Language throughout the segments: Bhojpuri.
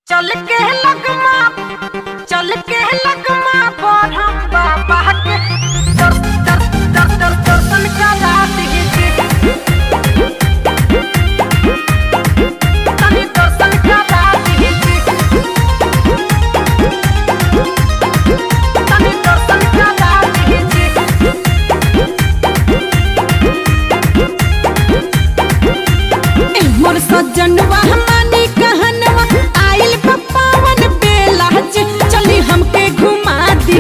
चल के लगमा चल के लगमा पर हम बाबा के दर दर दर दर दर्शन करा दीजिए तनी दर्शन करा दीजिए तनी दर्शन करा दीजिए मोर सजनवा मानी कहनवा आइल पप्पावन बेला जे चली हमके घुमा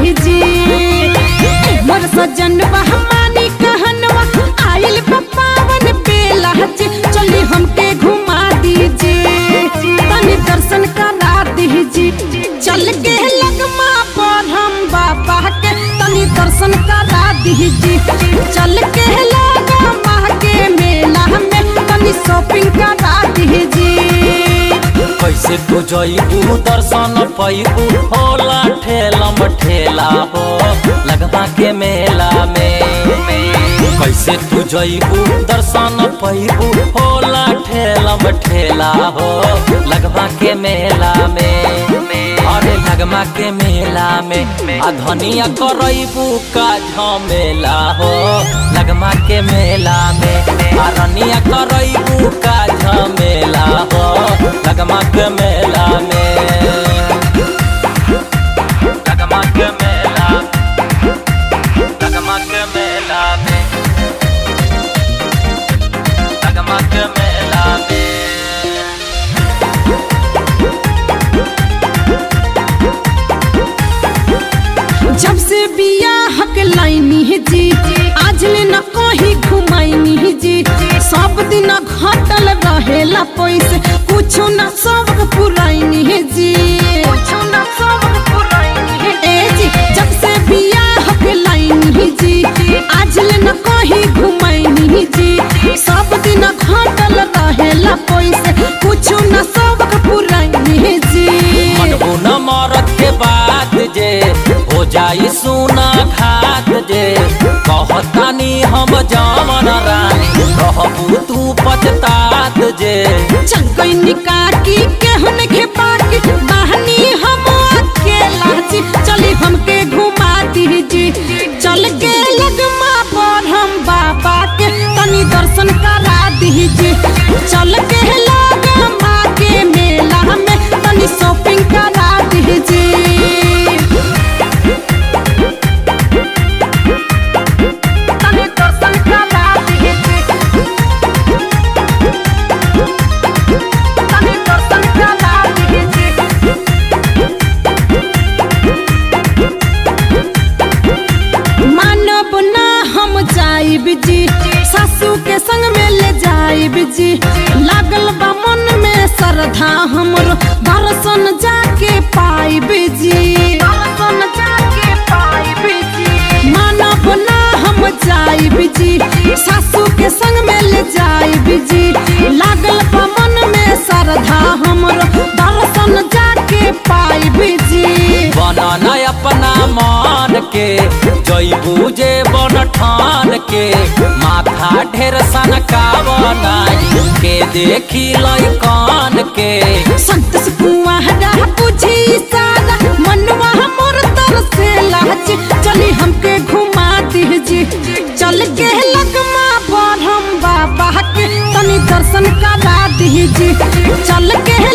दीजिए मोर सजनवा मानी कहनवा आइल पप्पावन बेला जे चली हमके घुमा दीजिए तनी दर्शन करा दीजिए चल के लगमा पर हम बाबा के तनी दर्शन करा दीजिए चल के लगमा के मेला में तनी शॉपिंग करा दीजिए कैसे तू जईबू दर्शन पैबू होला ठेलम ठेला हो लगवा के मेला में कैसे तू जईबू दर्शन पैबू होला ठेलम ठेला हो लगवा के मेला में अरे लगमा के मेला में आ धनिया करईबू का झमेला हो लगमा के मेला में आ रनिया करईबू का झमेला हो लगमा के मेला में लगमा के मेला लगमा के मेला में लगमा के मेला में जब से बिया हक लाइनी है जी आज ले न कहीं घुमाइनी है जी सब दिन घटल रहेला पैसे कुछो न सबक पुराइनी है जी कुछो न सबक पुराइनी है ए जी जब से बिया हक लाइनी है जी आज ले न कहीं घुमाइनी है जी सब दिन घटल रहेला पैसे कुछो न सबक पुराइनी है जी मनबू न मरत के बात जे हो जाई सुना खात जे कहतानी हम जामन रानी रहबू तू पछतात जे चंकई निकाकी केहन के बाकी बहनी हम अकेला जी चली हमके घुमा दीजी चल के लगमा पर हम बाबा के तनी दर्शन करा दीजी चल के लगमा के मेला में तनी शॉपिंग करा दीजी तनी दर्शन करा दीजी तनी दर्शन करा दीजिए मानब ना हम जाइब जी सासू के संग में ले जाइब जी लागल बा मन में श्रद्धा हमरो दर्शन जाके पाइब जी दर्शन जाके पाइब जी मानब ना हम जाइब जी सासू के संग में ले जाइब जी लागल बा मन में श्रद्धा हमरो दर्शन जाके पाइब जी बनन अपना मान के जईबू जे बन ठान के माथा ढेर सन का बनाई के देखी लई कान के संत सुकुआरा बुझी सारा मनवा मोर तरसे लाज चली हमके घुमा दीजी चल के लगमा पर हम बाबा के तनी दर्शन करा दीजी चल के